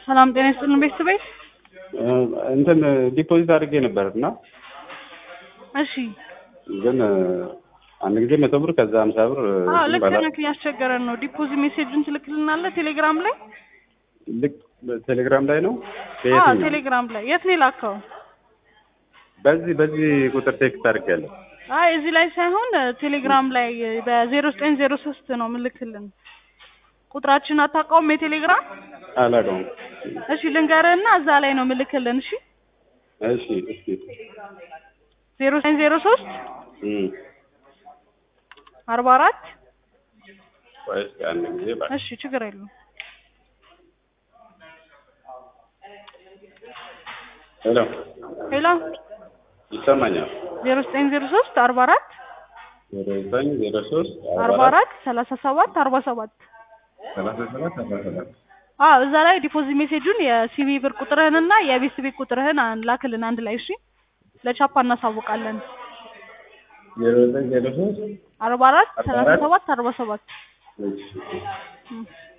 ሰላም ጤና ይስጥልን ቤተሰቤ። እንትን ዲፖዚት አድርጌ ነበር እና እሺ ግን አንድ ጊዜ መቶ ብር ከዛ ሀምሳ ብር አዎ ልክ ባላ- ነህ። እያስቸገረን ነው። ዲፖዚት ሜሴጁን ትልክልናለህ ቴሌግራም ላይ? ልክ ቴሌግራም ላይ ነው አዎ በየትኛው? ቴሌግራም ላይ። የት ነው የላከው? በዚህ በዚህ ቁጥር ቴክስት አድርጌያለሁ። አይ እዚህ ላይ ሳይሆን ቴሌግራም ላይ በዜሮ ዘጠኝ ዜሮ ሶስት ነው ምልክልን። ቁጥራችን አታውቀውም የቴሌግራም? አላውቀውም። እሺ ልንገርህና እዛ ላይ ነው ምልክልን። እሺ እሺ እስኪ ዜሮ ዘጠኝ ዜሮ ሶስት እም፣ አርባ አራት ቆይ እስኪ አንድ ጊዜ እባክህ። እሺ ችግር የለውም። ሄሎ ሄሎ ይሰማኛል? ዜሮ ዘጠኝ ዜሮ ሶስት አርባ አራት ዜሮ ዘጠኝ ዜሮ ሶስት አርባ አራት ሰላሳ ሰባት አርባ ሰባት ሰላሳ ሰባት አርባ ሰባት አዎ እዛ ላይ ዲፖዚት ሜሴጁን የሲቪ ብር ቁጥርህንና የቤት ቤት ቁጥርህን አን- ላክልን አንድ ላይ እሺ። ለቻፓ እናሳውቃለን። ዜሮ ዘጠኝ ዜሮ ሶስት አርባ አራት አርባ ሰላሳ አራት ሰባት አርባ ሰባት እሺ እም።